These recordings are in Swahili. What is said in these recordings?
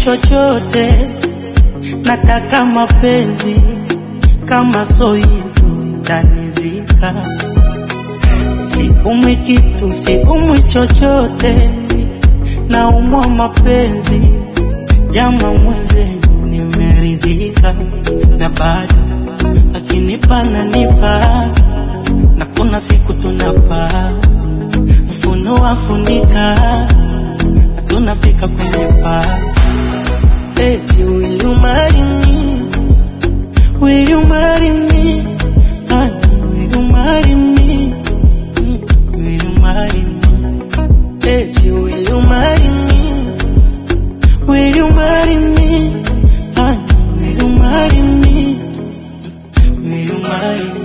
chochote, nataka mapenzi kama so hivyo tanizika. Siumwi kitu, siumwi chochote, naumwa mapenzi. Jama mwenzenu, nimeridhika na bado akinipa nanipa, na kuna siku tunapaa funua funika, tunafika kwenye paa. Eti will you marry me? Will you marry me? Honey, will you marry me? Mm, Will you marry me? Eti will you marry me? Will you marry me? Honey, will you marry me? Mm, Will you marry me?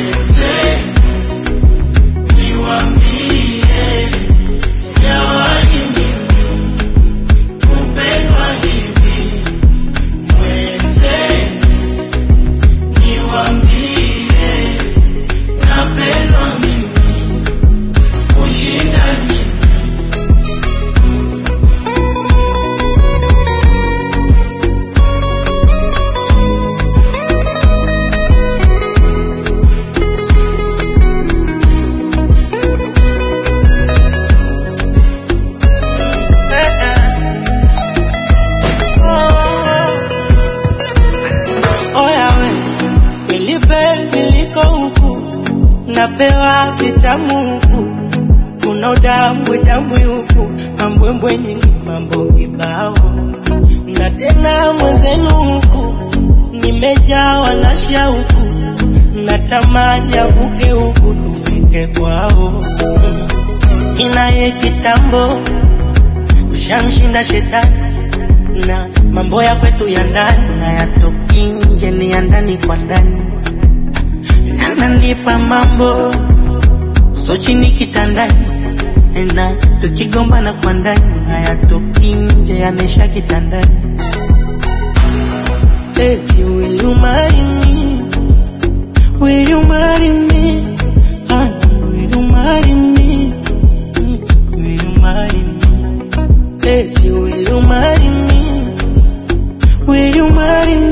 Oya we, ili penzi liko huku, napewa vitamu huku, kuna udambwe dambwe huku, mambwembwe nyingi, mambo kibao, na tena mwenzenu huku, nimejawa na shauku, natamani avuke huku tufike kwao, minaye kitambo tushamshinda shetani na mambo ya kwetu ya ndani hayatoki nje, ni ya ndani kwa ndani. Ananipa mambo so chini kitandani, na tukigombana kwa ndani hayatoki nje, yanaisha kitandani. Eti will you marry me? Will you marry me? Honey, will you marry me? Mm, Will you marry me? Eti will you marry me? Will you marry